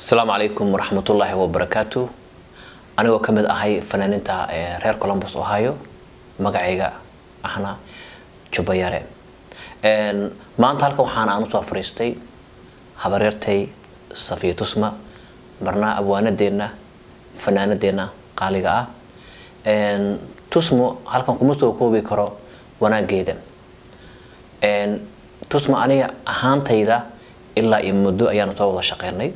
asalaamu calaykum waraxmatullaahi wabarakaatu anigoo ka mid ahay fanaaniinta reer colombus ohio magacayga ahna jubbayare maanta halkan waxaan aan usoo fariistay habaryartay safiya tusma marnaa abwaanadeenna fanaanadeenna qaaliga ah tusmo halkan kuma soo koobi karo wanaageeda tusma aniga ahaantayda ilaa iyo muddo ayaanu soo wada shaqeynay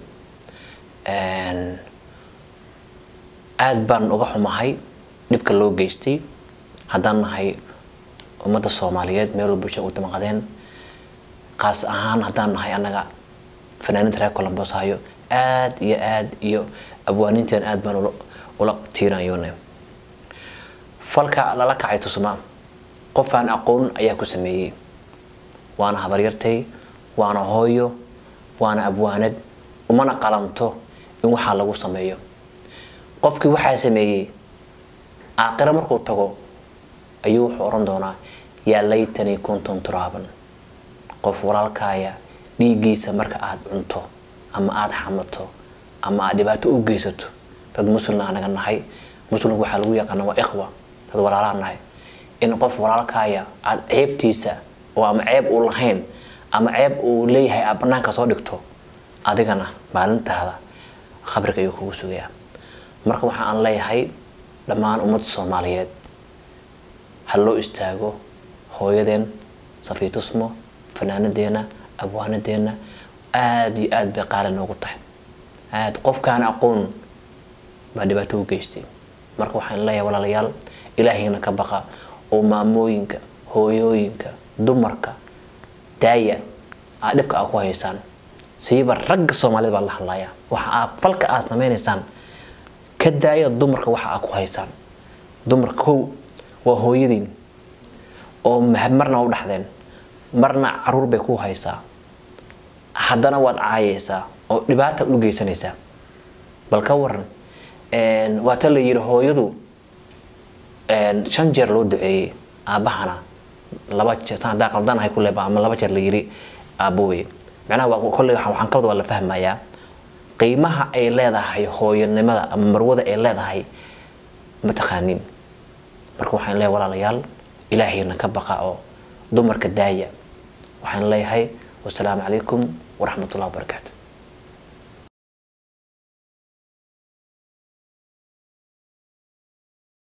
aada baan uga xumahay dhibka loo geystay haddaan nahay ummadda soomaaliyeed meel walba bulshada u damaqadeen qaas ahaan haddaan nahay annaga fanaaniinta reer colombos hayo aada iyo aada iyo abwaaniinteen aada baan ula tiirayoone falka lala kacay tusma qofaan aqoon ayaa ku sameeyey waana habaryartay waana hooyo waana abwaanad umana qalanto in waxaa lagu sameeyo qofkii waxaa sameeyey aaqiro markuu tago ayuu wuxuu oran doonaa yaa laytanii kuntum turaaban qof walaalkaaya dhiiggiisa marka aada cunto ama aada xamato ama aad dhibaato u geysato dad muslimna anaga nahay muslimku waxaa lagu yaqaana waa ikhwa dad walaalaa nahay in qof walaalkaaya aada ceebtiisa oo ama ceeb uu lahayn ama ceeb uu leeyahay aad banaanka soo dhigto adigana maalintaada khabriga ayuu kugu sugayaa marka waxa aan leeyahay dhammaan ummadda soomaaliyeed ha loo istaago hooyadeen safiitusmo fanaanadeena abwaanadeena aada iyo aada bay qaali noogu tahay aada qofkaan aqoon baa dhibaato u geystay marka waxaan leeyahay walaalayaal ilaahayna ka baqa oo maamooyinka hooyooyinka dumarka daaya aad dhibka aa ku haysaan siiba ragga soomaalida baa la hadlayaa waxa aa falka aad sameynaysaan ka daaya dumarka waxa aa ku haysaan dumarka kow waa hooyadiin oo marna u dhaxdeen marna caruur bay ku haysaa haddana waad caayaysaa oo dhibaata u geysanaysaa bal ka waran waa ta la yiri hooyadu shan jeer loo duceeyey aabbahana laba jeer hadaa qaldanahay kule ama laba jeer la yiri aabowey macnaha waa kolley waxaan ka wada waa la fahmayaa qiimaha ay leedahay hooyanimada ama marwada ay leedahay ma taqaanin marka waxaan leeyahay walaalayaal ilaahayna ka baqa oo dumarka daaya waxaan leeyahay wasalaamu calaykum waraxmatullahi wabarakaatu